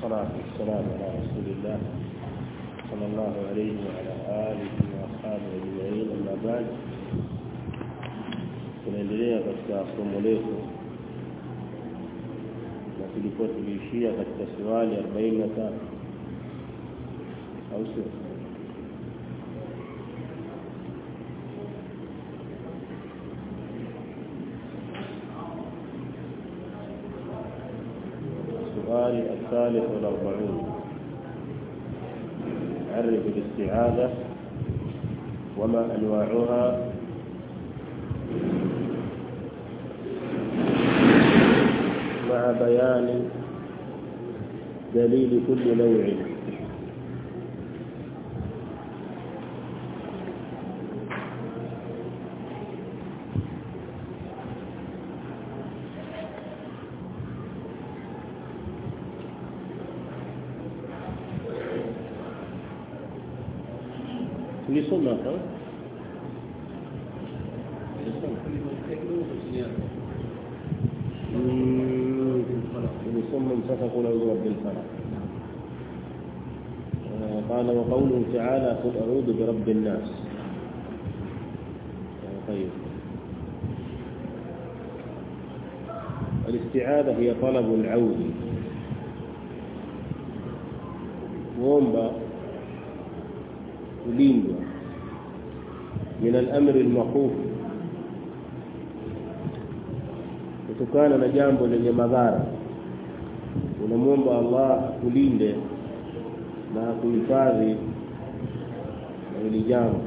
والصلاة والسلام على رسول الله صلى الله عليه وعلى آله وأصحابه أجمعين أما بعد tunaendelea katika somo letu na tulikuwa tuliishia katika swali 43 au sio السؤال الثالث والأربعون عرف الاستعاذة وما أنواعها مع بيان دليل كل نوع tulisoma hapa tulisoma mpaka kula rabbil falaq قال وقوله تعالى قل أعوذ برب الناس طيب الاستعاذة هي طلب العون وومبا kulindwa min al-amri al-makhuf kutokana na jambo lenye madhara unamwomba Allah kulinde na kuhifadhi na hili jambo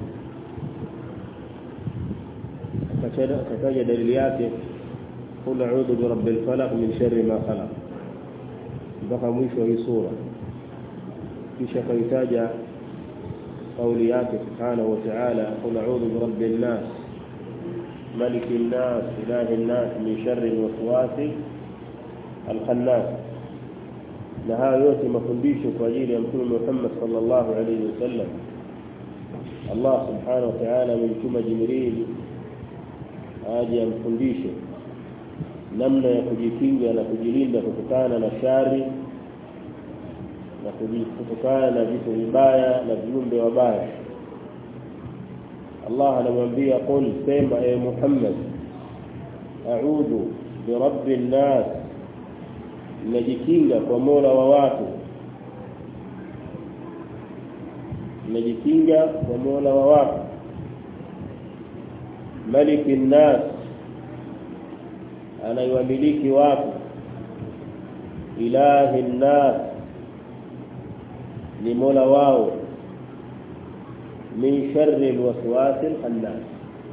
akataja dalili yake qul a'udhu bi rabbil falaq min sharri ma khalaq mpaka mwisho wa hii sura kisha kaitaja قولي yake سبحانه وتعالى قل أعوذ برب الناس ملك الناس إله الناس من شر الوسواس الخناس na haya yote mafundisho kwa ajili ya mtume Muhammad sallallahu alaihi wasallam Allah subhanahu wa ta'ala amemtuma Jibril aje amfundishe namna ya kujikinga na kujilinda kutokana na shari na kutokana na vitu vibaya na viumbe wabaya Allah anamwambia qul sema e Muhammad a'udhu bi rabbin nas najikinga kwa Mola wa watu najikinga kwa Mola wa watu malikin nas anayewamiliki watu ilahi nas ni mola wao min sharri alwaswas alkhannas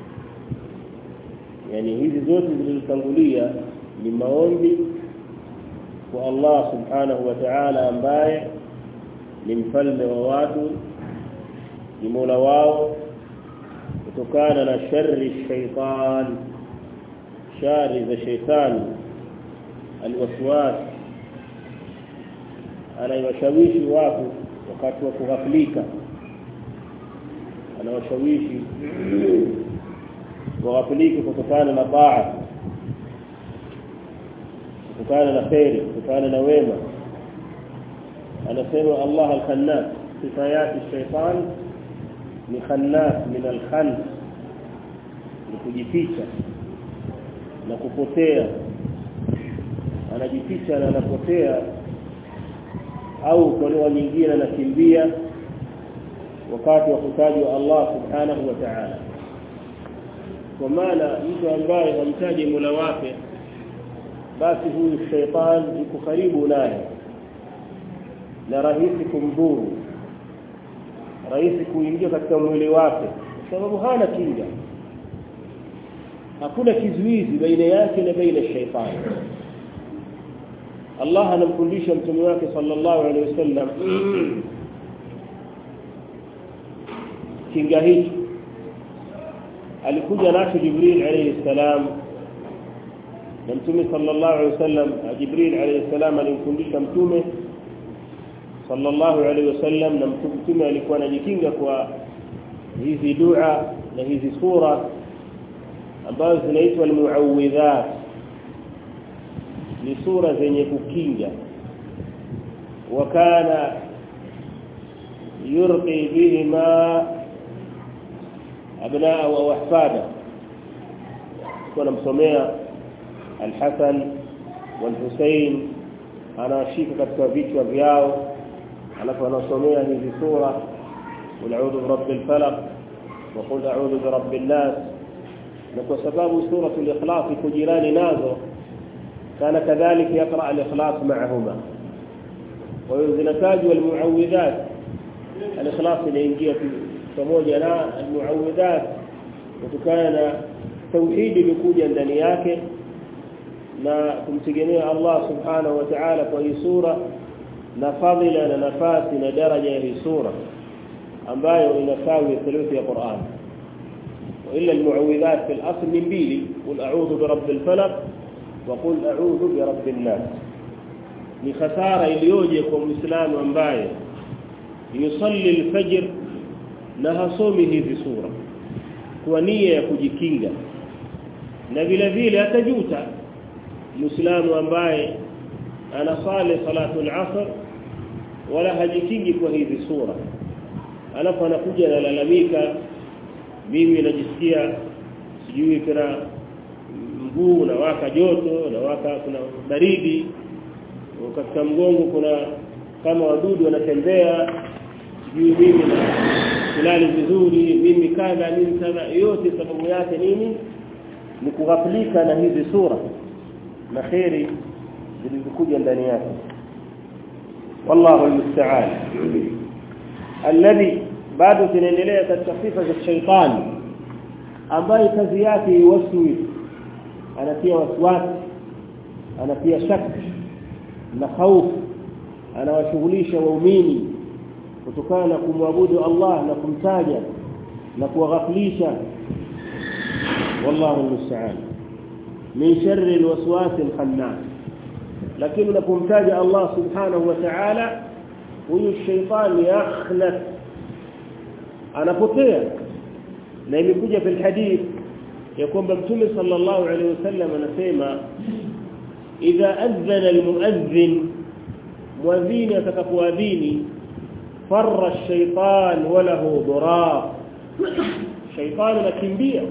yani hizi zote zilizotangulia ni maombi kwa Allah subhanahu wa ta'ala ambaye ni mfalme wa watu ni mola wao kutokana na sharri shaitan shari za shaitani alwaswas anayewashawishi watu wakati wa kughaflika anawashawishi waghaflike kutokana na taa kutokana na khairi kutokana na wema anasema Allah al-Khannas sifayati shaitan ni khannas min al-khann ni kujificha na kupotea anajificha na anapotea au kwa lugha nyingine anakimbia wakati wa kutajwa Allah subhanahu wa ta'ala kwa maana mtu ambaye hamtaji Mola wake basi huyu shaitan yuko karibu naye na rahisi kumdhuru rahisi kuingia katika mwili wake kwa sababu hana kinga hakuna kizuizi baina yake na baina shaitani Allah anamfundisha mtume wake sallallahu alaihi wasallam kinga hiki alikuja nacho Jibril alayhi salam na mtume sallallahu alaihi wasallam Jibril alayhi salam alimfundisha mtume sallallahu alaihi wasallam na mtume alikuwa anajikinga kwa hizi dua na hizi sura ambazo zinaitwa almuawwidhat ni sura zenye kukinga وكان يرقي بهما أبناء وأحفاده كنا مسميا الحسن والحسين anashika katika vichwa vyao alafu anasomea hizi sura qul a'udhu birabbil falaq wa qul a'udhu birabbin nas na kwa sababu suratul ikhlas iko jirani nazo kana kadhalika yaqra al-ikhlas ma'ahuma wa yuzinatajwa al-mu'awwidhat al-ikhlas inaingia pamoja na al-mu'awwidhat kutokana na tauhidi ilikuja ndani yake na kumtegemea Allah subhanahu wa ta'ala kwa hii sura na fadhila na nafasi na daraja ya hii sura ambayo inasawi thuluthi ya Qur'an وإلا المعوذات في الأصل من بيلي قل أعوذ برب الفلق وقل أعوذ برب الناس ni khasara iliyoje kwa muislamu ambaye yusalli alfajr na hasomi hizi sura kwa nia ya kujikinga na vile vile atajuta muislamu ambaye anasali salatu al-asr wala hajikingi kwa hizi sura alafu anakuja analalamika mimi najisikia sijui kuna mguu na waka joto na waka kuna baridi katika mgongo kuna kama wadudu wanatembea sijui mimi na kulali vizuri mimi kadha mimi kadha yote sababu yake nini ni kughaflika na hizi sura na khairi zilizokuja ndani yake wallahu almusta'an alladhi bado tunaendelea katika sifa za shaitani ambaye kazi yake iwaswi anatia waswasi anatia shaka na hofu anawashughulisha waumini kutokana na kumwabudu Allah na kumtaja na kuwaghaflisha wallahu almusta'an min sharri alwaswas alkhannas lakini unapomtaja Allah subhanahu wa ta'ala huyu shaytan yakhnas anapotea na imekuja fil hadith ya kwamba mtume sallallahu alaihi wasallam anasema idha adhana almuadhdhin muadhini atakapoadhini farra ash-shaytan wa lahu duraq shaytan anakimbia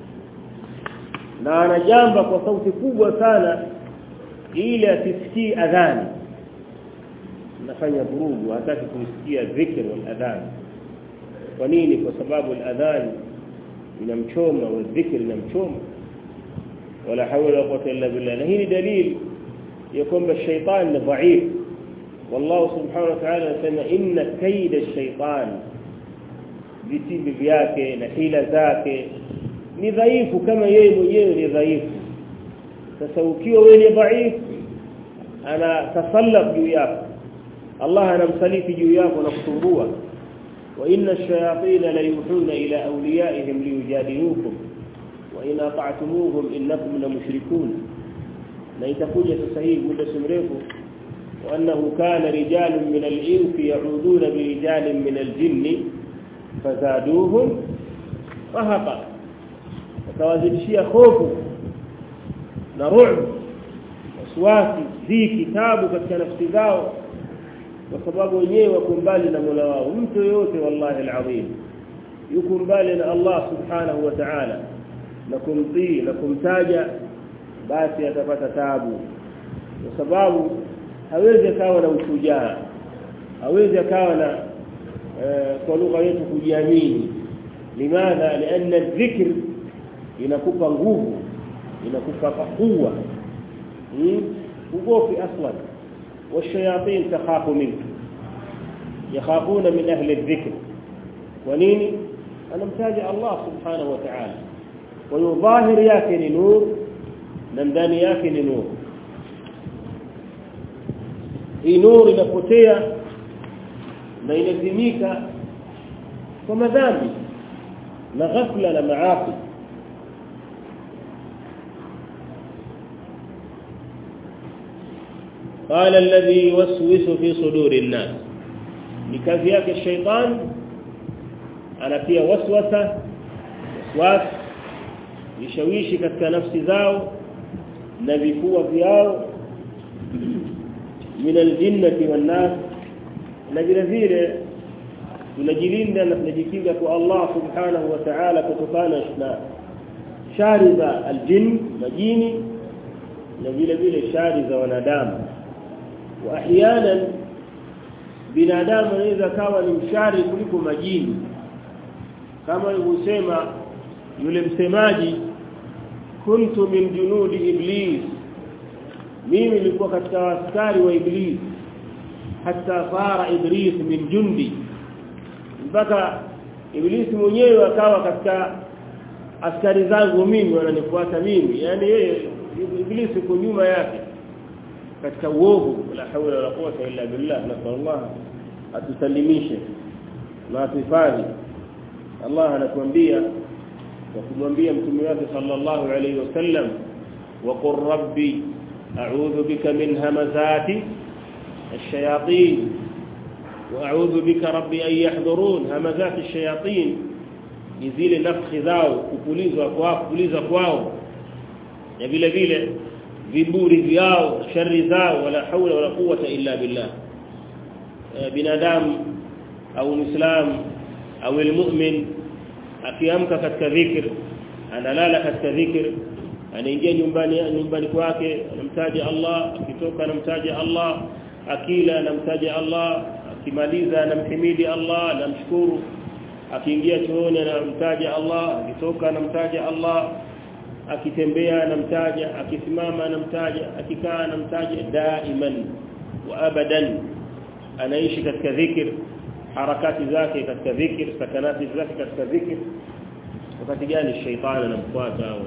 na anajamba kwa sauti kubwa sana ili asisikie adhani nafanya vurugu hataki kusikia dhikr wal adhan kwa nini kwa sababu al-adhan inamchoma wa dhikr inamchoma wala hawla wala quwwata illa billah na hii ni dalili ya kwamba shaytan ni dhaif والله سبحانه وتعالى anasema inna kaida ash-shaytan vitimbi vyake na hila zake ni dhaifu kama yeye mwenyewe ni dhaifu sasa ukiwa wewe ni dhaifu ana tasallab juu yako Allah anamsaliti juu yako na kutumbua wa inna ash-shayatin la yuhuna ila awliyaihim liyujadilukum wa in ata'tumuhum innakum la mushrikun na itakuja sasa hivi muda mrefu وانه كان رجال من الانس يعودون برجال من الجن فزادوهم رهقا فتوازنشia hofu na ru'b waswasi zi kitabu katika nafsi zao kwa sababu wenyewe wako mbali na Mola wao mtu yote wallahi alazim yuko mbali na Allah subhanahu wa ta'ala na kumtii na kumtaja basi atapata tabu kwa sababu hawezi akawa na ushujaa hawezi akawa na kwa lugha yetu kujiamini limadha lianna dhikr inakupa nguvu inakupa quwwa ugofi aslan والشياطين تخاف منك يخافون من أهل الذكر ونيني أنا متاجع الله سبحانه وتعالى ويظاهر ياكن نور نمدان ياكن نور hii nuru inapotea na inazimika kwa madhambi na ghafla na maasi قال الذي يوسوس في صدور الناس لكذا yake الشيطان anatia waswasa waswas yishawishi katika nafsi zao na vifua vyao من الجنة والناس na vile vile tunajilinda na tunajikinga kwa Allah subhanahu wa ta'ala kutokana na shari za aljin majini na vile vile shari za wanadamu wa ahyanan binadamu anaweza kawa ni mshari kuliko majini kama alivyosema yule msemaji kuntu min junudi iblis mimi nilikuwa katika askari wa iblis hata fara iblis min jundi mpaka iblis mwenyewe akawa katika askari zangu mimi wananifuata mimi yani yeye iblis yuko nyuma yake katika uovu la hawla wala quwwata illa billah nasallallahu atusalimishe na atufadhi Allah anatuambia kwa kumwambia mtume wake sallallahu alayhi wasallam wa qur rabbi a'udhu bika min hamazati ash-shayatin wa a'udhu bika rabbi an yahdurun hamazati ash-shayatin zile nafsi zao kupulizwa kwao kupulizwa kwao na vile vile viburi vyao shari zao wala haula wala quwwata illa billah binadamu au muislam au almu'min akiamka katika dhikr analala katika dhikr anaingia nyumbani nyumbani kwake anamtaja Allah akitoka anamtaja Allah akila anamtaja Allah akimaliza anamhimidi Allah anamshukuru akiingia chooni anamtaja Allah akitoka anamtaja Allah akitembea anamtaja akisimama anamtaja akikaa anamtaja daiman wa abadan anaishi katika dhikr harakati zake katika dhikr sakanati zake katika dhikr wakati gani shetani anamfuata au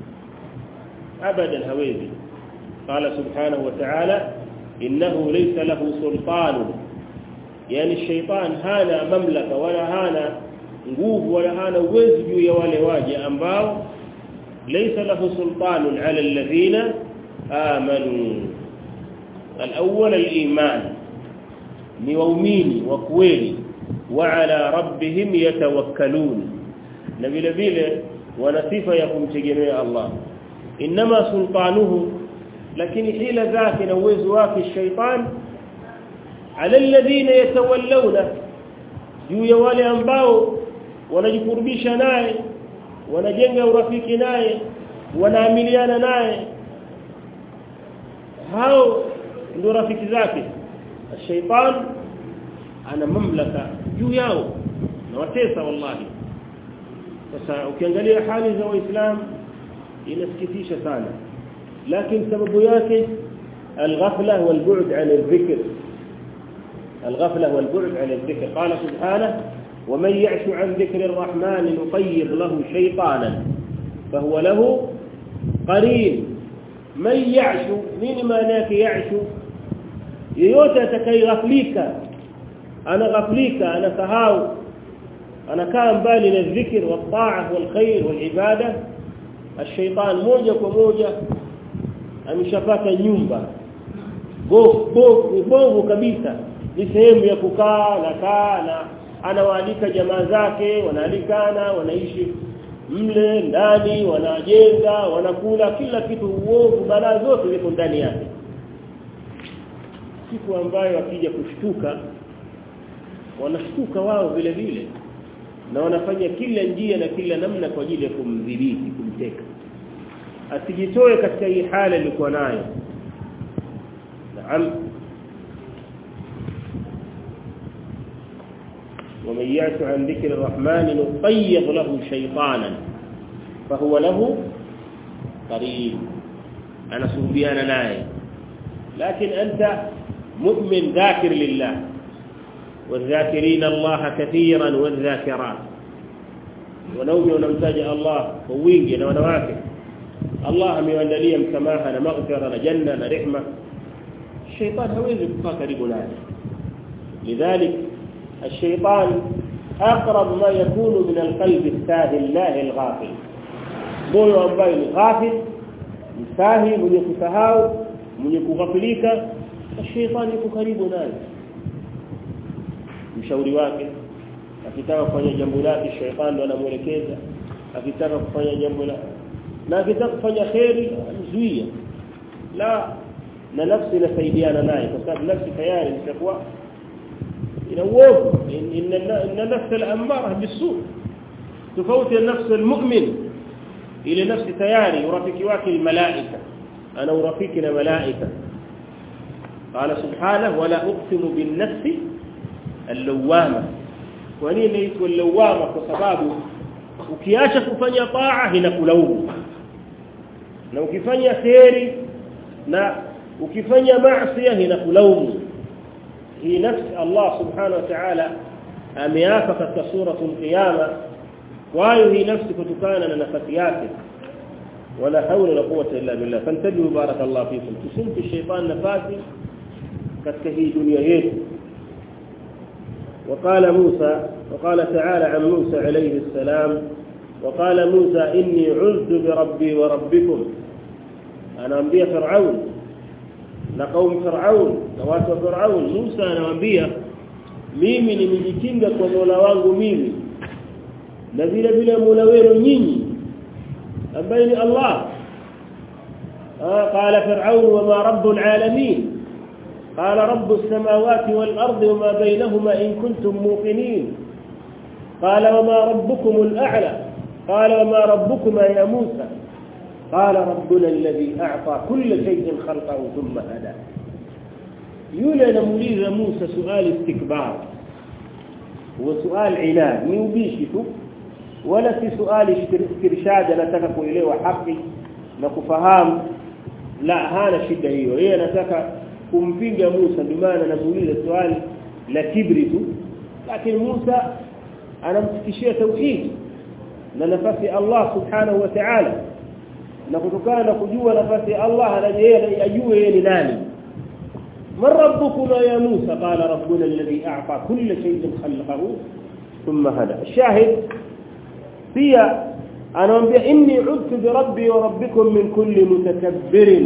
abadan hawezi qala subhanahu wa ta'ala innahu laysa lahu sultan yani shaytan hana mamlaka wala hana nguvu wala hana uwezo juu ya wale waja ambao laysa lahu sultanun ala alladhina amanu الأول الإيمان ni waumini wa kweli wa ala rabbihim yatawakkalun na vile vile wana sifa ya kumtegemea Allah inma sultanuhu lakini hila zake na uwezo wake shaytan ala alladhina yatawallawna juu ya wale ambao wanajikurubisha naye wanajenga urafiki naye wanaamiliana naye hao ndio rafiki zake الشيطان ana mamlaka juu yao na watesa wallahi sasa ukiangalia hali za waislamu inasikitisha sana lakini sababu yake الغفله والبعد عن الذكر الغفله والبعد عن الذكر قال سبحانه ومن يعش عن ذكر الرحمن نقيض له شيطانا فهو له قرين من يعش من معناه يعش yeyote atakayeghaflika anaghaflika anasahau anakaa mbali na dhikr wa taa wal khair wal ibada الشيطان moja kwa moja ameshapata nyumba bovu kabisa ni sehemu ya kukaa na kaa na anawaalika jamaa zake wanaalikana wanaishi mle ndani wanajenga wanakula kila kitu uovu balaa zote ziko ndani yake siku ambayo akija kushtuka wanashtuka wao vile vile na wanafanya kila njia na kila namna kwa ajili ya kumdhibiti kumteka asijitoe katika hii hali alikuwa nayo naam ومن يعش عن ذكر الرحمن نقيض له شيطانا فهو له قريب انا سبيانا نايه لكن انت مؤمن ذاكر لله والذاكرين الله كثيرا والذاكرات ونومي ونمتاج الله ووينجي na wanawake Allah amewaandalia msamaha na maghfira na janna na rehma shaytan hawezi kukaa karibu naye lidhalik الشيطان اقرب ما يكون من القلب الساهل الله الغافل moyo ambaye ni ghafil msahi mwenye kusahau mwenye kughafilika shetani yuko karibu naye mshauri wake akitaka kufanya jambo lake shetani ndo anamuelekeza akitaka kufanya jambo la na akitaka kufanya khairi amzuia la na nafsi inasaidiana naye kwa sababu nafsi tayari ishakuwa ina uovu inna nafsa al-amara bisu tofauti na nafsi al-mu'min ile nafsi tayari urafiki wake al-malaika ana urafiki na malaika قال سبحانه ولا اقسم بالنفس اللوامه kwa nini inaitwa lawama kwa sababu ukiacha kufanya taa inakulaumu na ukifanya kheri na ukifanya maasi inakulaumu hii nafsi Allah subhanahu wa ta'ala ameapa katika suratul qiyama kwayo hii nafsi kutokana na nafasi yake wala haula wala quwwata illa billah fantabihu barakallahu fikum tusimpi shaytan nafasi katika hii dunia yetu وقال موسى وقال تعالى عن موسى عليه السلام وقال موسى إني عذت بربي وربكم أنا أنبيا فرعون لقوم فرعون نوات فرعون موسى أنا أنبيا mimi nimejikinga kwa Mola wangu mimi na vile vile Mola wenu nyinyi ambaye ni Allah قال فرعون وما رب العالمين قال رب السماوات والأرض وما بينهما إن كنتم موقنين قال وما ربكم الأعلى قال وما ربكما يا موسى قال ربنا الذي أعطى كل شيء خلقه ثم هدى يولى نموليز موسى سؤال استكبار وسؤال عناد نيوبيشته ولا في سؤال استرشاد نتكك إليه وحقي نكفهام لا هانا شدة هي هي نتكك kumpinga Musa ndio maana anamuuliza swali la kibri tu lakini Musa anamfikishia tauhid na nafasi ya Allah subhanahu wa ta'ala na kutokana na kujua nafasi ya Allah anajua ajue yeye ni nani من ربكما يا موسى قال ربنا الذي أعطى كل شيء خلقه ثم هدى الشاهد هي أنا أنبيا إني عدت بربي وربكم من كل متكبر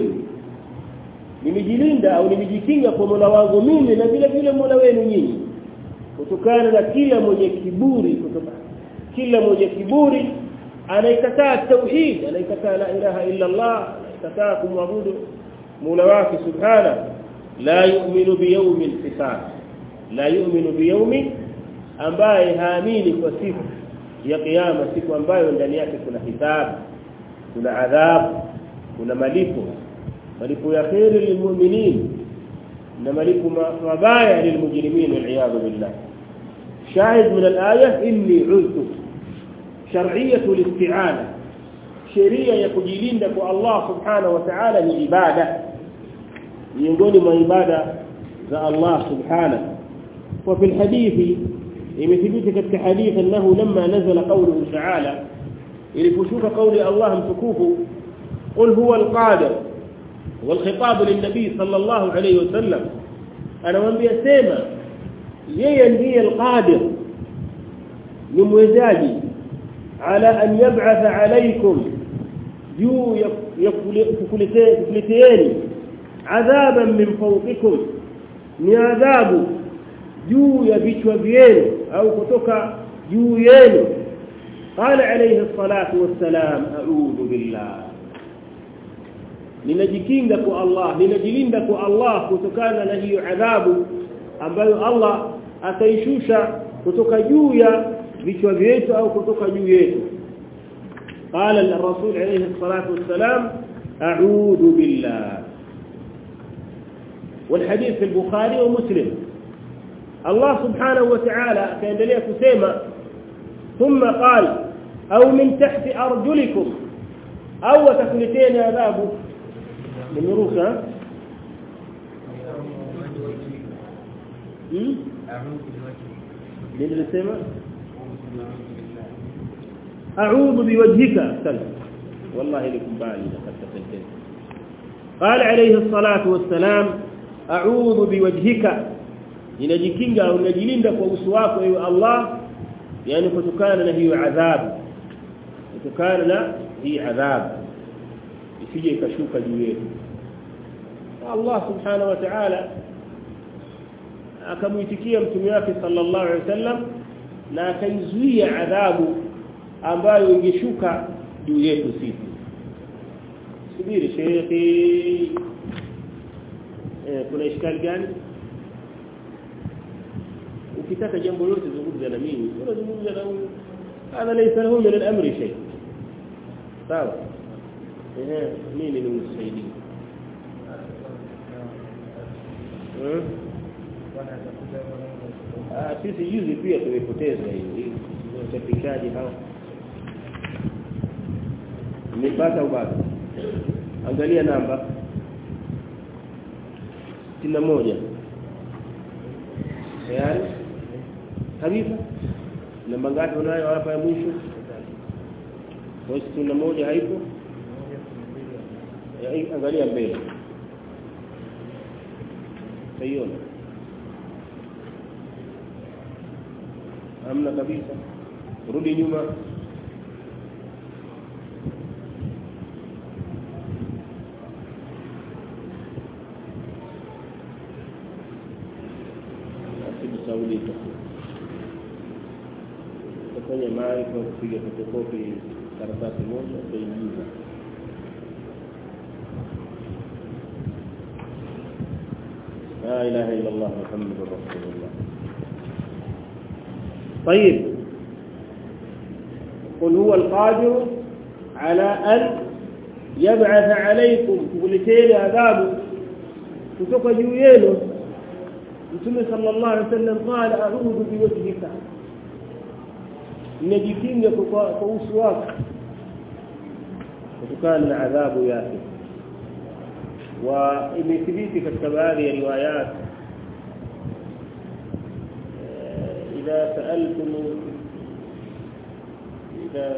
nimejilinda au nimejikinga kwa Mola wangu mimi na vile vile Mola wenu nyinyi kutokana na kila mwenye kiburi kutoka kila mwenye kiburi anaikataa tauhid anaikataa la ilaha illa Allah anaikataa kumwabudu Mola wake subhana la yu'minu biyawmil hisab la yu'minu biyawmi ambaye haamini kwa siku ya kiyama siku ambayo ndani yake kuna hisabu kuna adhabu kuna malipo malipo ya khairi lilmu'minin na malipo mabaya lilmujrimin wal'iyadu billah shahid min al-aya inni uztu shar'iyyatu al-isti'ana sheria ya kujilinda kwa Allah subhanahu wa ta'ala ni ibada miongoni mwa ibada za Allah subhanahu wa fi al-hadithi imethibiti katika hadithi annahu lamma nazala qawluhu ta'ala iliposhuka kauli Allah mtukufu qul huwa al-qadir والخطاب للنبي صلى الله عليه وسلم انا mwambia sema yeye ndiye alqadir ni mwezaji ala an yab'atha alaykum juu yakuleteeni adhaban min fawqikum ni adhabu juu ya vichwa vyenu au kutoka juu yenu qala alayhi الصلاه والسلام a'udhu billah ninajikinga kwa Allah ninajilinda kwa Allah kutokana na hiyo adhabu ambayo Allah ataishusha kutoka juu ya vichwa vyetu au kutoka juu yetu قال الرسول عليه الصلاه والسلام اعوذ بالله والحديث في البخاري ومسلم الله سبحانه وتعالى كاendelea kusema ثم قال او من تحت ارجلكم او تكلتين عذابه nimeruka nilisema a'udhu biwajhika sal wallahi likumbali katika sentence قال عليه الصلاه والسلام اعوذ بوجهك ninajikinga au ninajilinda kwa uso wako ewe Allah yani kutokana na hiyo adhabu kutokana na hii adhabu isije ikashuka juu yetu Allah subhanahu wa ta'ala akamuitikia mtume wake sallallahu alaihi wasallam na akaizuia adhabu ambayo ingeshuka juu yetu sisi subiri shekhi eh kuna ishkali gani ukitaka jambo lote zungumza na mimi unazungumza na huyu hadha laysa lahu min al-amri shay sawa eh mimi ni msaidii Ah sisi juzi pia tumepoteza hii wachapishaji hao nimepata ubado angalia namba 61 tayari kabisa namba ngapi unayo hapa ya mwisho kwa hiyo moja haipo angalia mbele saiona hamna kabisa rudi nyuma asijisaulika kufanya mali kwa kupiga fotokopi karatasi moja utaingiza لا اله الا الله محمد رسول الله طيب قل هو القادر على أن يبعث عليكم kuleteni adhabu kutoka juu yenu Mtume sallallahu alaihi wasallam qala a'udhu biwajhika nijikinga kwa kwa uso wako kutokana na adhabu yake wa imethibiti katika baadhi ya riwayat إذا سألتم إذا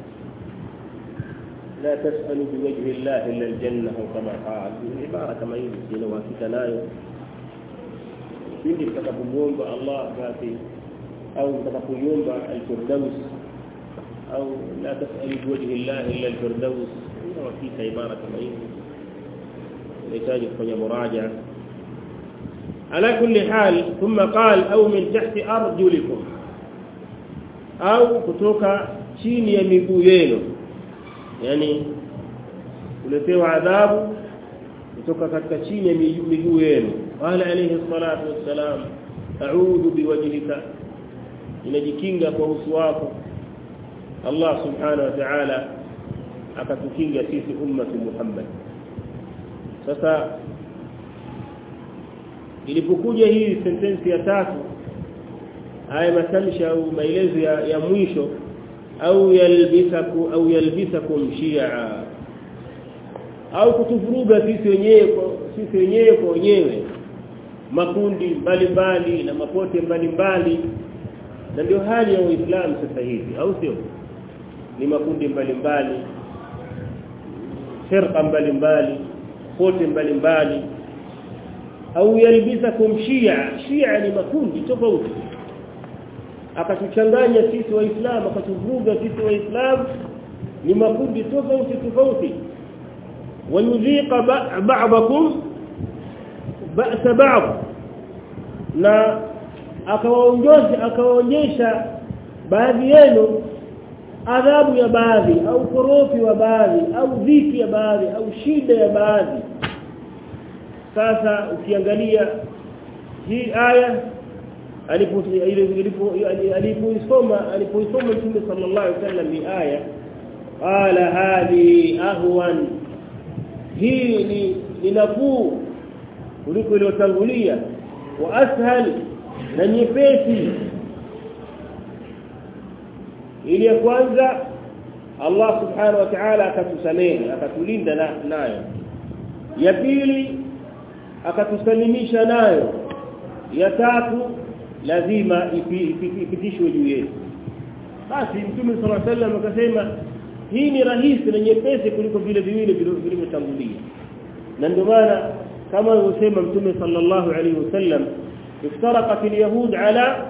لا تسألوا بوجه الله إلا الجنة أو كما قال عبارة كما يجي لو nayo pindi mtakapomuomba Allah basi au mtakapoiomba al-firdaus au la tasalu biwajhi Allah illa al-firdaus hakika ibara kama hiyo inahitaji kufanya muraja على كل حال ثم قال أو من تحت أرجلكم أو kutoka chini ya miguu yenu yani uletewa adhabu kutoka katika chini ya miguu yenu qala alayhi salatu wassalam a'udhu biwajhika inajikinga kwa uso wako Allah subhanahu wa ta'ala akatukinga sisi ummatu Muhammad sasa ilipokuja hii sentensi ya tatu haya matamshi au maelezo ya, ya mwisho au yalbisaku au yalbisakum shia au kutuvuruga sisi wenyewe sisi wenyewe kwa wenyewe makundi mbalimbali na mapote mbalimbali na ndio hali ya Uislamu sasa hivi au sio ni makundi mbalimbali firqa mbalimbali pote mbalimbali au yalbisakum shia shia ni makundi tofauti akatuchanganya sisi waislamu akatuvuruga sisi waislamu ni makundi tofauti tofauti wayudhiqa ba'dakum ba'sa ba'd na akawaonyesha akawaonyesha baadhi yenu adhabu ya baadhi au korofi wa baadhi au dhiki ya baadhi au shida ya baadhi sasa ukiangalia hii aya alipoisoma alipoisoma Mtume sallallahu alaihi wasallam hii aya qala hadi ahwan hii ni ninafuu kuliko iliyotangulia wa ashal na nyepesi ili ya kwanza Allah subhanahu wa ta'ala akatusamehe akatulinda nayo ya pili akatusalimisha nayo ya tatu lazima ipitishwe juu yetu basi mtume sallallahu alaihi wasallam akasema hii ni rahisi na nyepesi kuliko vile viwili vilivyotangulia na ndio maana kama alivyosema mtume sallallahu alaihi wasallam iftaraqat alyahud ala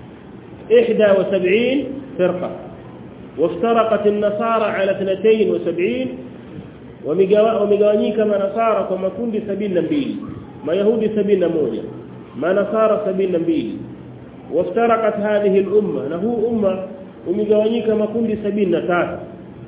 71 فرقه وافترقت النصارى على 72 wamegawanyika manasara kwa makundi 72 mayahudi 71 manasara 72 وافترقت هذه الامه له امه umegawanyika makundi 73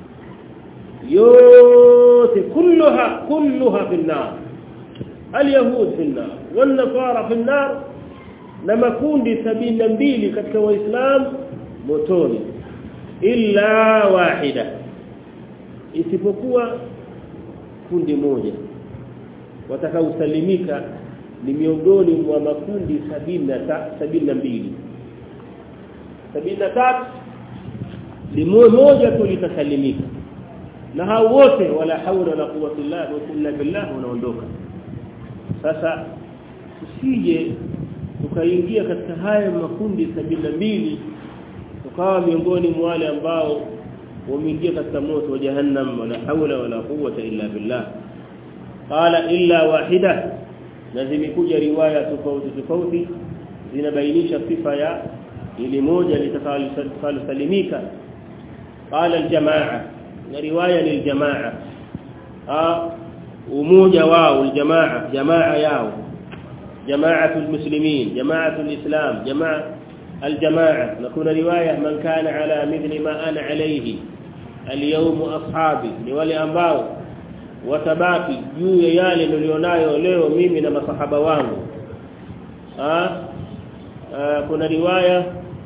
yote كلها كلها في النار اليهود في النار والنصارى في النار na makundi sabini na mbili katika waislamu motoni illa wahida isipokuwa kundi moja watakaosalimika ni miongoni mwa makundi sabini na mbili sabini na tatu ni moja tu litasalimika na hao wote wala haula wala quwwata illa billah wanaondoka sasa usije ukaingia katika haya makundi sabini na mbili ukawa miongoni mwa wale ambao wameingia katika moto wa jahannam wala haula wala quwwata illa billah qala illa wahida na zimekuja riwaya tofauti tofauti zinabainisha sifa ya ili moja litakalosalimika qala aljamaa na riwaya liljamaa ah umoja wao aljamaa jamaa yao جماعه المسلمين جماعه الاسلام جماعه الجماعه نكون روايه من كان على مثل ما انا عليه اليوم اصحابي ni wale ambao watabaki juu ya yale nilionayo leo mimi na masahaba wangu ah kuna riwaya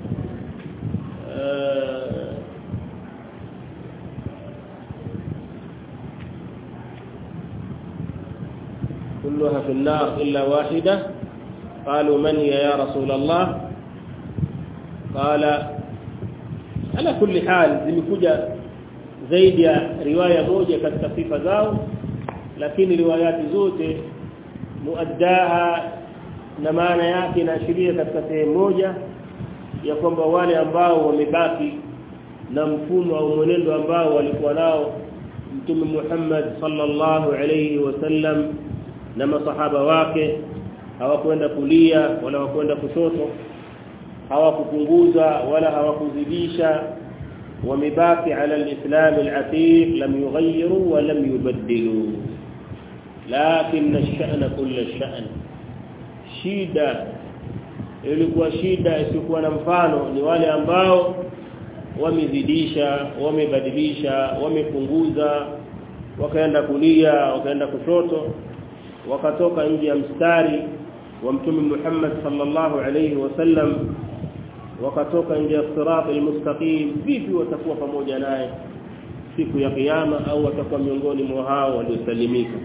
كلها في النار إلا واحدة قالوا من هي يا رسول الله قال على كل حال zimekuja zaidi ya riwaya moja katika sifa zao lakini riwayati zote muaddaha na maana yake inaashiria katika sehemu moja ya kwamba wale ambao wamebaki na mfumo au mwenendo ambao walikuwa nao Mtume Muhammad sallallahu alayhi wasallam na masahaba wake hawakwenda kulia wala hawakwenda kushoto hawakupunguza wala hawakuzidisha wamebaki ala alislam alatiq lam yughayyiru wa lam yubaddilu lakin ash-sha'n kull ash-sha'n shida ilikuwa shida isiyokuwa na mfano ni wale ambao wamezidisha wamebadilisha wamepunguza wakaenda kulia wakaenda kushoto wakatoka nje ya mstari wa mtume Muhammad sallallahu alayhi wasallam wakatoka nje ya sirat almustaqim vipi watakuwa pamoja naye siku ya kiyama au watakuwa miongoni mwa hao waliosalimika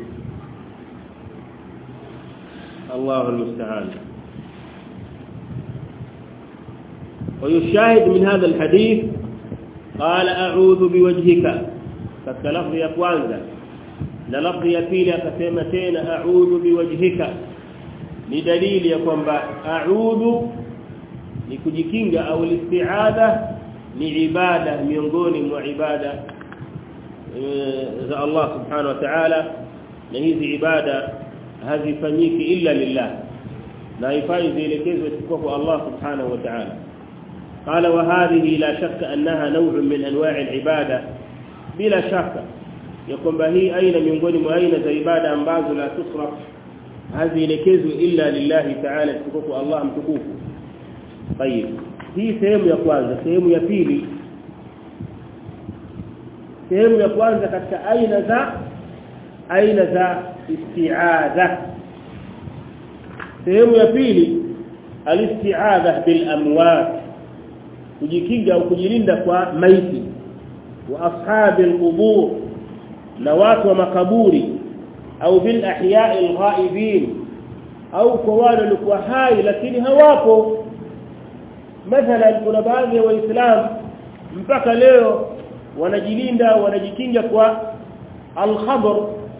الله المستعان ويشاهد من هذا الحديث قال اعوذ بوجهك فاللفظ ya kwanza na lafzi ya pili akasema tena a'udhu biwajhika ni dalili ya kwamba a'udhu ni kujikinga au isti'adha ni ibada miongoni mwa ibada za Allah subhanahu wa ta'ala na hizi ibada hazifanyiki illa lillah na haifai zielekezwe isipokuwa kwa Allah subhanahu wa ta'ala قال وهذه لا شك أنها نوع من أنواع العبادة بلا شك ya kwamba hii aina miongoni mwa aina za ibada ambazo la tusraf hazielekezwi illa lillahi ta'ala tukufu Allah mtukufu tayib hii sehemu ya kwanza sehemu ya pili sehemu ya kwanza katika aina za aina za isti'adha sehemu ya pili alisti'adha bil amwat kujikinga au kujilinda kwa maiti wa ashabil qubur na watu wa makaburi au bil ahya'i alghaibin au kwa wale walikuwa hai lakini hawapo mathalan kuna baadhi ya waislamu mpaka leo wanajilinda wanajikinga kwa al-khabr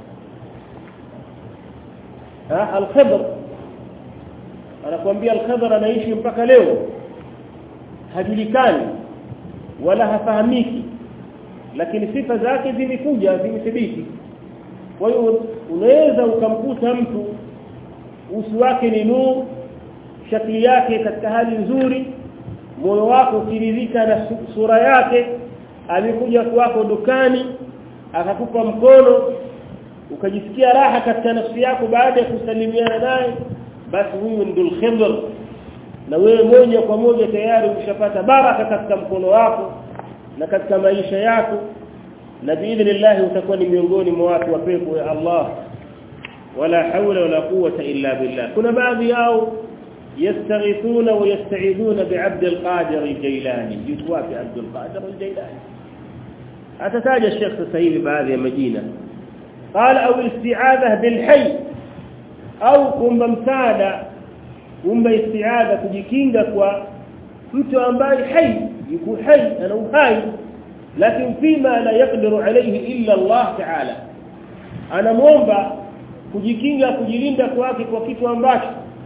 ha al-khabr anakuambia al-khabr anaishi mpaka leo hajulikani wala hafahamiki lakini sifa zake zimekuja zimethibiti kwa hiyo unaweza ukamkuta mtu uso wake ni nuru shakli yake katika hali nzuri moyo wako ukiridhika na sura yake amekuja kwako dukani akakupa mkono ukajisikia raha katika nafsi yako baada ya kusalimiana naye basi huyu ndio khidr na wewe moja kwa moja tayari ushapata baraka katika mkono wako na katika maisha yako na biidhnillah utakuwa ni miongoni mwa watu wa pepo ya Allah wala haula wala quwwata illa billah kuna baadhi yao يستغيثون ويستعيذون بعبد القادر الجيلاني يتوى في عبد القادر الجيلاني أتتاج الشيخ سيد بهذه المدينة قال أو الاستعاذة بالحي أو كم مساعدة كم استعاذة kujikinga kwa mtu ambaye hai yuko hai ana uhai lakini fima la yaqdiru alayhi illa Allah ta'ala anamuomba kujikinga kujilinda kwake kwa kitu ambacho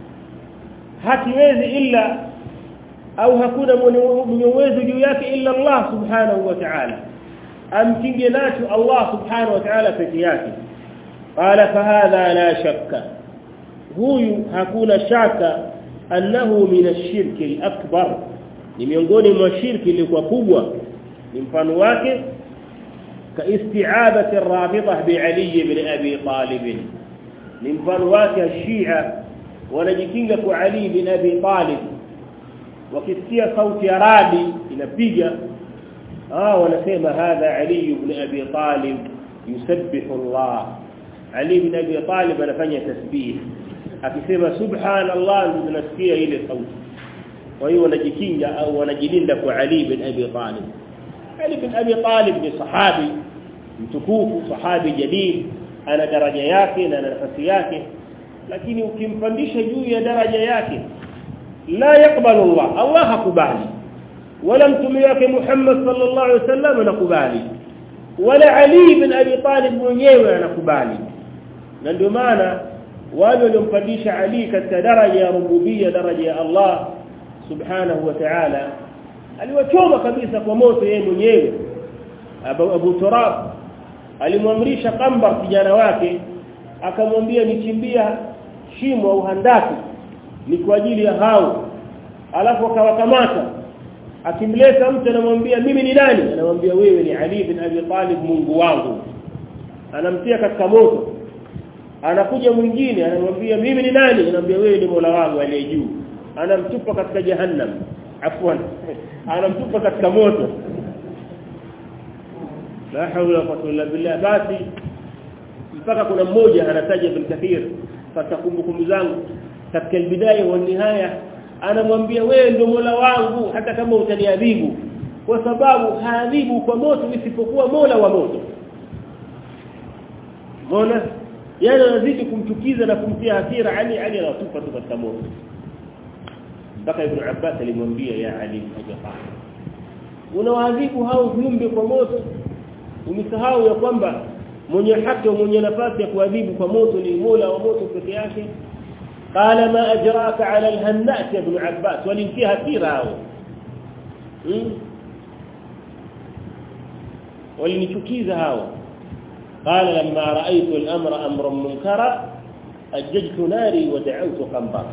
hakiwezi illa au hakuna mwenye uwezo juu yake illa Allah subhanahu wa ta'ala amkinge nacho Allah subhanahu wa ta'ala peke yake qala fahadha la shakka huyu hakuna shaka annahu min ash-shirk al-akbar ni miongoni mwa shirki ilikuwa kubwa ni mfano wake ka isti'abati ar-rafidha bi Ali ibn Abi Talib ni mfano wake Shia wanajikinga kwa Ali ibn Abi Talib wakisikia sauti ya radi inapiga ah wanasema hadha Ali ibn Abi Talib yusabbihu Allah Ali ibn Abi Talib anafanya tasbih akisema subhanallah ndio tunasikia ile sauti kwa hiyo wanajikinga au wanajilinda kwa Ali ibn Abi Talib Ali ibn Abi Talib ni sahabi mtukufu sahabi jalil ana daraja yake na nafasi yake lakini ukimpandisha juu ya daraja yake la yakbalu Allah Allah hakubali wala mtume wake Muhammad sallallahu alaihi wasallam anakubali wala Ali ibn Abi Talib mwenyewe anakubali na ndio maana wale waliompandisha Ali katika daraja ya rububia daraja ya Allah subhanahu wa ta'ala aliwachoma kabisa kwa moto yeye mwenyewe Abu, Abu Turab alimwamrisha Qambar kijana wake akamwambia nichimbia shimo au handaki ni kwa ajili ya hao alafu akawakamata akimleta mtu anamwambia mimi ni nani anamwambia wewe ni Ali bin Abi Talib Mungu wangu anamtia katika moto anakuja mwingine anamwambia mimi ni nani anamwambia wewe ni Mola wangu aliye juu anamtupa katika jahannam afwan anamtupa katika moto la hawla wala quwwata illa billah basi mpaka kuna mmoja anataja bin kathir katika kumbukumbu zangu katika bidaya wa nihaya anamwambia wewe ndio Mola wangu hata kama utaniadhibu kwa sababu haadhibu kwa moto isipokuwa Mola wa moto Mola yani anazidi kumchukiza na kumtia hasira Ali Ali anatupa tu katika moto mpaka Ibn Abbas alimwambia ya Ali ajafaa unawaadhibu hao viumbe kwa moto umesahau ya kwamba mwenye haki mwenye nafasi ya kuadhibu kwa moto ni Mola wa moto peke yake قال ما اجراك على الهنات يا ابن عباس ولنفيها كثيرا ولنشكيز هاو قال لما رأيت الأمر أمرا منكرا أججت ناري ودعوت قنبرا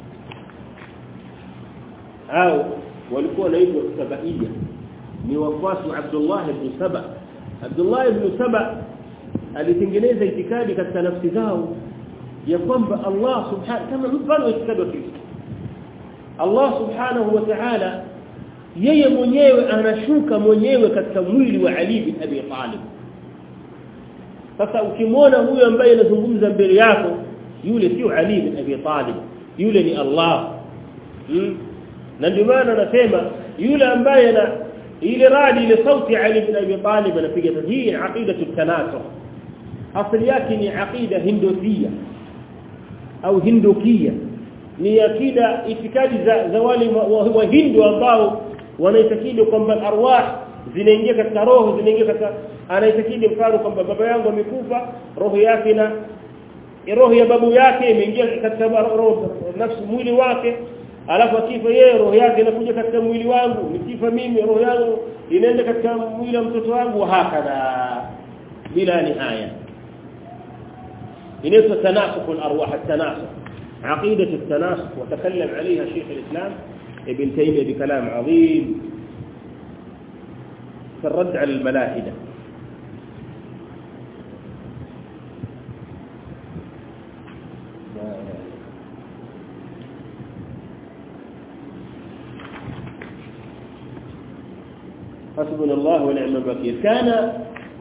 هاو walikuwa naitwa sabaia ni wafuasi wa Abdullah ibn Saba Abdullah ibn Saba alitengeneza itikadi katika nafsi zao ya kwamba Allah subhanahu kama mfano itikadi wa Kristo Allah subhanahu wa ta'ala yeye mwenyewe anashuka mwenyewe katika mwili wa Ali bin Abi Talib sasa ukimwona huyo ambaye anazungumza mbele yako yule sio Ali bin Abi Talib yule ni Allah hmm? na ndio maana anasema yule ambaye na ile radi ile sauti Ali bin Abi Talib anapiga hii aqida tanasukh asili yake ni aqida hindukia au hindukia ni akida itikadi za, za wale wa hindu ambao wanaitakidi kwamba arwah zinaingia katika roho zinaingia katika anaitakidi mfano kwamba baba yangu amekufa roho yake na roho ya babu yake imeingia katika roho nafsi mwili wake alafu akifa yeye roho yake inakuja katika mwili wangu nikifa mimi roho yangu inaenda katika mwili wa mtoto wangu hakadha bila nihaya inaitwa tanasukh al-arwah at-tanasukh عقيدة التناسخ وتكلم عليها شيخ الإسلام ابن تيمية بكلام عظيم في الرد على الملاحدة حسبنا الله ونعم الوكيل كان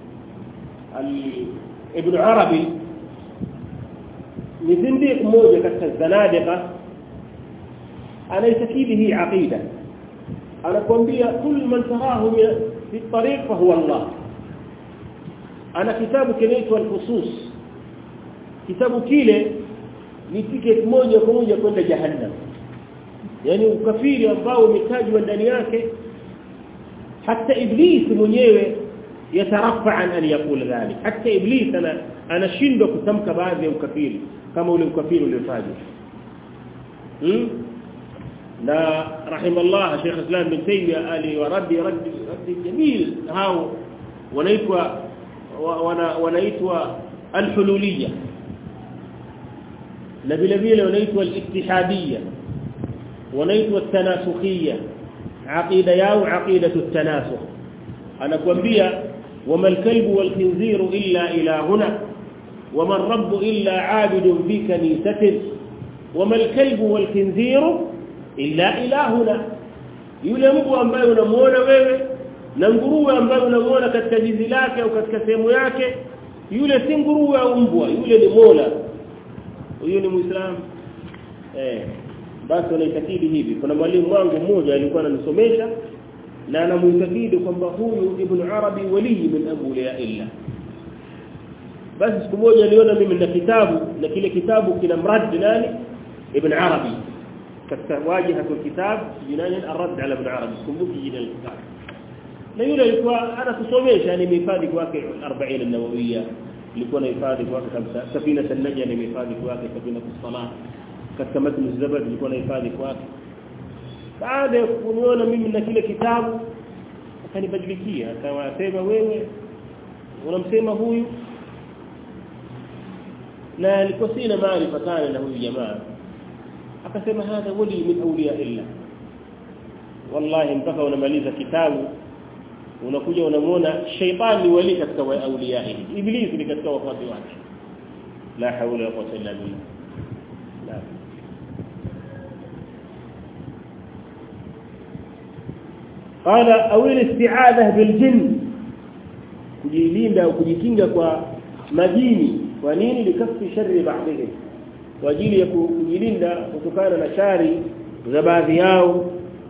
ابن عربي ni zindiq mmoja katika zanadiqa anaitakidi hii aqida anakuambia kul man tarahu fi tariq fa huwa Allah ana kitabu kinaitwa al-fusus kitabu kile ni ticket moja kwa moja kwenda jahannam yani ukafiri ambao umetajwa ndani yake hata iblis mwenyewe yatarafa an an yakula dhalik hata iblis ana anashindwa kutamka baadhi ya ukafiri kama ule ukafiri uliotajwa hmm? na rahimallah Sheikh Islam bin Taymiyyah ali wa raddi raddi raddi jamil hao wanaitwa wanaitwa al-hululiyya na vile vile wanaitwa al-ittihadiyya wanaitwa at-tanasukhiyya aqida yao aqidatu at-tanasukh anakuambia wama al-kalbu wal-khinziru illa ilahuna wama ar-rabbu illa 'abidun fi kanisatin wama al-kalbu wal-khinziru illa ilahuna yule mbwa ambaye unamuona wewe na nguruwe ambaye unamuona katika jizi lake au katika sehemu yake yule si nguruwe au mbwa yule ni Mola huyo ni muislamu eh basi wanaitakidi hivi kuna mwalimu wangu mmoja alikuwa ananisomesha na anamuitakidi kwamba huyu ibn arabi wali min awliya illa basi siku moja niliona mimi na kitabu na kile kitabu kina mrad nani ibn arabi katika wajiha kwa kitabu jinani arad ala ibn arabi kumbuki jina la kitabu na yule alikuwa anakusomesha ni mihifadhi kwake 40 an-nawawiyya ilikuwa na hifadhi kwake kabisa safina sanaja ni mihifadhi kwake safina kusala katika matn zabad ilikuwa na hifadhi kwake baada ya kuniona mimi na kile kitabu akanibadilikia akawasema wewe unamsema huyu na alikuwa sina maarifa sana na huyu jamaa akasema hadha wali min awliya illa wallahi mpaka unamaliza kitabu unakuja unamuona shaytani wali katika awliya iblis ni katika wafati wake la hawla wala quwwata illa billah la قال او الاستعاذه بالجن kujilinda au kujikinga kwa majini kwa nini likafi shari baadhi kwa ajili ya kujilinda kutokana na shari za baadhi yao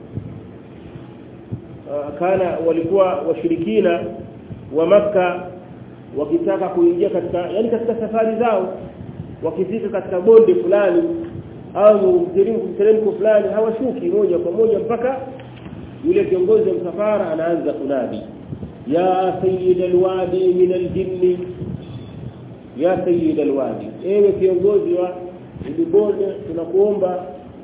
kana walikuwa washirikina wa maka wakitaka kuingia katika yani katika safari zao wakifika katika bonde fulani au mteremko fulani hawashuki moja kwa moja mpaka yule kiongozi wa msafara anaanza kunadi ya sayyid alwadi min aljinni ya sayyid alwadi ewe kiongozi wa bonde tunakuomba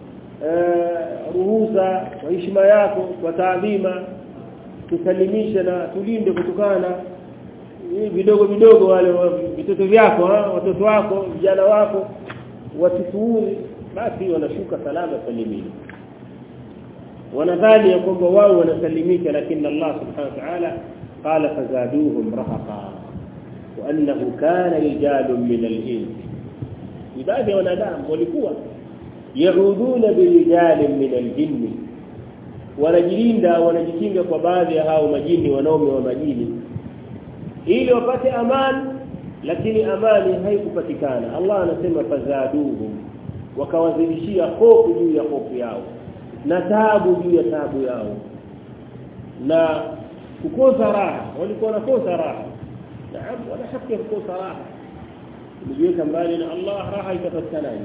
ruhusa kwa heshima yako kwa taadhima tusalimishe na tulinde kutokana vidogo vidogo wale vitoto vyako watoto wako vijana wako wasituuri basi wanashuka salama salimini wanadhani ya kwamba wao wanasalimika lakini Allah subhanahu wa ta'ala qala fazaduhum rahaqa wa annahu kana rijalun min al-ins ibadi wanadamu walikuwa yauduna birijalin min al-jinn wanajilinda wanajikinga kwa baadhi ya hao majini wanaume wa majini ili wapate amani lakini amani haikupatikana Allah anasema fazaduhum wakawazidishia hofu juu ya hofu yao na taabu juu ya taabu yao na kukosa raha walikuwa wanakosa raha naam wana haki ya kukosa raha kujiweka mbali na Allah raha itapatikanaje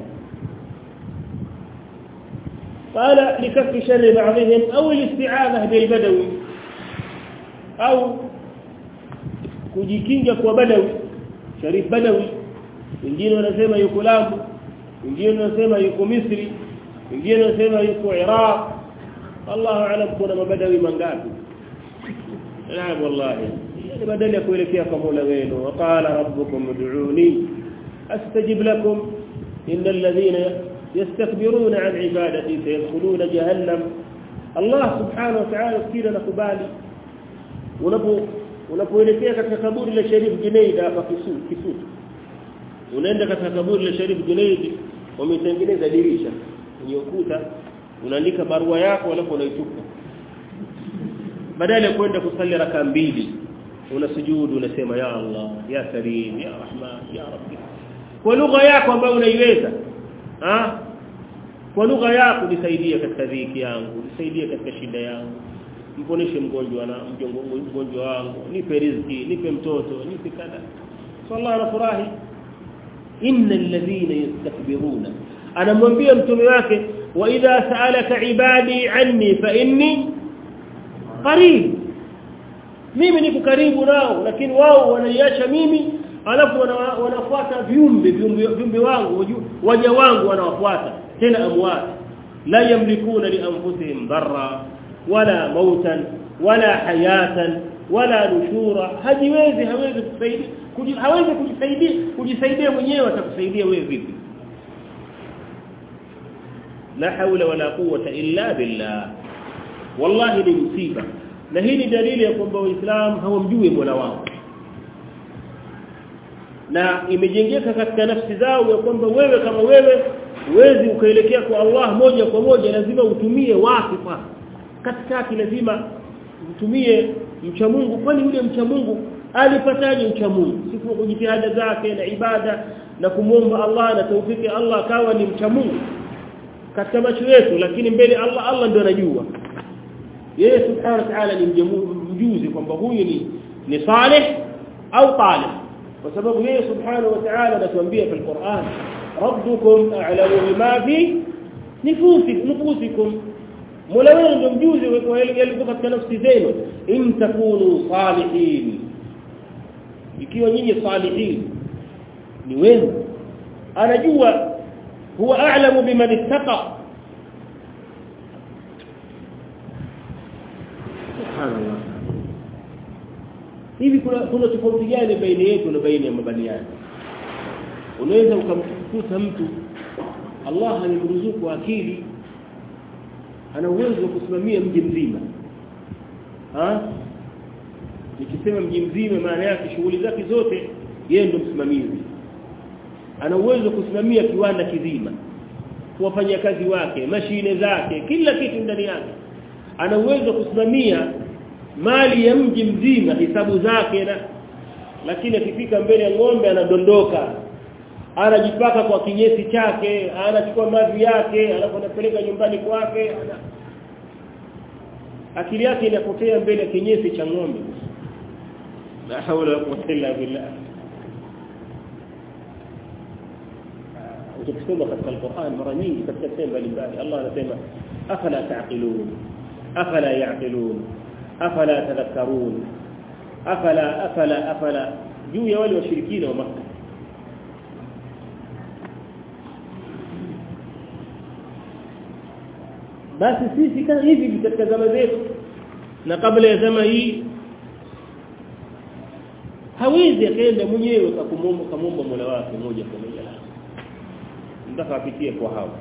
قال لكف شر بعضهم أو الاستعاذة بالبدوي أو kujikinga kwa badawi sharif badawi wengine wanasema yuko Lamu wengine wanasema yuko Misri wengine wanasema yuko Iraq Allahu aalam kuna mabadawi mangapi naam wallahi yani badala ya kuelekea kwa Mola wenu waqala rabbukum ud'uni astajib lakum innal ladhina يستكبرون عن عبادتي سيدخلون جهنم الله سبحانه وتعالى kila nakubali unapo unapoelekea katika kaburi la Sharif Junaid hapa Kisutu Kisutu unaenda katika kaburi la Sharif Junaid wametengeneza dirisha kwenye ukuta unaandika barua yako alafu unaitupa badala ya kwenda kusali raka mbili unasujudu unasema ya Allah ya Karim ya Rahman ya Rabbi kwa lugha yako ambayo unaiweza ah kwa lugha yako nisaidie katika dhiki yangu nisaidie katika shida yangu mponeshe mgonjwa na mgonjwa wangu nipe riziki nipe mtoto nipe kada sallallahu anafurahi innal ladhina yastakbiruna anamwambia mtume wake wa idha sa'alaka ibadi anni fa inni qarib mimi niko karibu nao lakini wao wanaiacha mimi alafu wanafuata viumbe viumbe wangu waja wangu wanawafuata tena amwat la yamlikuna li anfusihim darra wala mautan wala hayatan wala nushura hajiwezi hawezi kusaidia hawezi kujisaidia kujisaidia mwenyewe atakusaidia wewe vipi la haula wala quwwata illa billah wallahi ni msiba na hii ni dalili ya kwamba waislamu hawamjui Mola wao na imejengeka katika nafsi zao ya kwamba wewe kama wewe huwezi ukaelekea kwa Allah moja kwa moja lazima utumie wasifa katikati lazima utumie mcha Mungu kwani yule mcha Mungu alipataje mcha Mungu siku kwa jitihada zake na ibada na kumwomba Allah na taufiki Allah akawa ni mcha Mungu katika macho yetu lakini mbele Allah Allah ndio anajua yeye subhanahu wa ta'ala ni mjuzi kwamba huyu ni ni salih au talih kwa sababu yeye subhanahu wa ta'ala anatuambia katika Qur'an rabbukum a'lamu bima fi nufusikum nufusikum Mola wenu ndio mjuzi wa yale katika nafsi zenu in takunu salihin ikiwa nyinyi salihin ni wenu anajua huwa a'lamu biman ittaqa subhanallah hivi kuna kuna tofauti gani baina yetu na baina ya mabaniani unaweza ukamkuta mtu Allah alimruzuku akili ana uwezo wa kusimamia mji mzima ha nikisema mji mzima maana yake shughuli zake zote yeye ndo msimamizi ana uwezo wa kusimamia kiwanda kizima kuwafanyia kazi wake mashine zake kila kitu ndani yake ana uwezo wa kusimamia mali ya mji mzima hisabu zake na lakini akifika mbele ya ng'ombe anadondoka anajipaka kwa kinyesi chake anachukua mavi yake alafu anapeleka nyumbani kwake ana... akili yake inapotea mbele ya kinyesi cha ng'ombe la hawla wala quwwata illa billah ukisoma katika Qur'an mara nyingi katika sehemu mbalimbali Allah anasema afala taqilun afala yaqilun afala tadhakkarun afala afala afala juu ya wale washirikina wa Makkah basi sisi kama hivi katika zama zetu na kabla ya zama hii hawezi akaenda mwenyewe kakumomba kamomba Mola wake moja kwa moja mpaka apitie kwa hao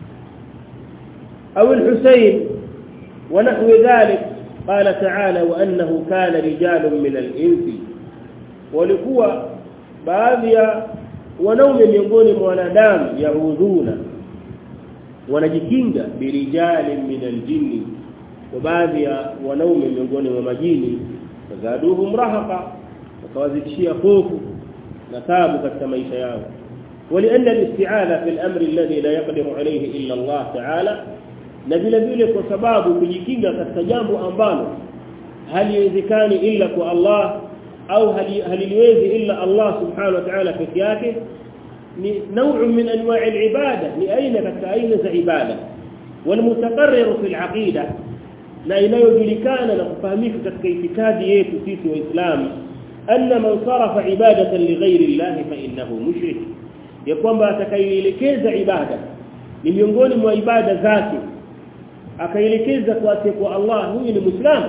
au al-Husayn ونحو ذلك قال تعالى وانه كان رجال من الانس walikuwa baadhi ya wanaume miongoni mwa wanadamu yaudhuna wanajikinga birijali min aljinni wa baadhi ya wanaume miongoni mwa majini fazaduhum rahaqa wakawazidishia hofu na taabu katika maisha yao ولان الاستعاذه في الامر الذي لا يقدر عليه الا الله تعالى na vile vile kwa sababu kujikinga katika jambo ambalo haliwezekani ila kwa Allah au haliliwezi illa Allah subhanahu wa ta'ala peke yake ni نوع من انواع العباده ni aina katika aina za ibada والمتقرر في العقيده na inayojulikana na kufahamika katika itikadi yetu sisi waislamu anna man sarafa ibadatan lighairi Allah fa innahu mushrik ya kwamba atakayeelekeza ibada ni miongoni mwa ibada zake akaelekeza kwa kwa Allah huyu ni muislamu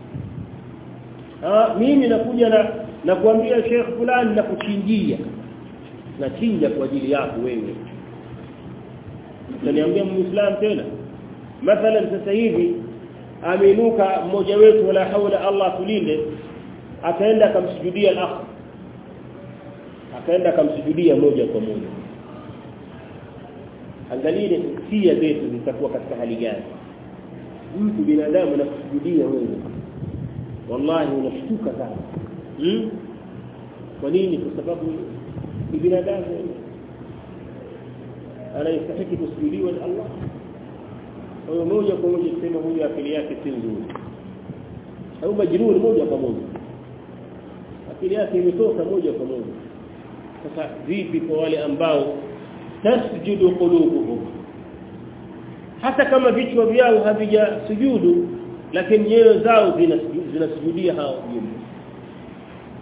ah mimi nakuja na na kuambia Sheikh fulani na kuchinjia na chinja kwa ajili yako wewe utaniambia muislamu tena mathalan sasa hivi ameinuka mmoja wetu wala haula Allah tulinde akaenda akamsujudia al-akh akaenda akamsujudia moja kwa moja angalie hisia zetu zitakuwa katika hali gani mtu binadamu anakusujudia wewe wallahi unashtuka sana hmm? kwa nini kwa sababu ni binadamu anayestahili kusujudiwa ni Allah kwa hiyo moja kwa moja kusema huyu akili yake si nzuri au majnun moja kwa moja akili yake imetoka moja kwa moja sasa vipi kwa wale ambao tasjudu qulubuhum hata kama vichwa vyao havijasujudu lakini nyoyo zao zinasujudia hao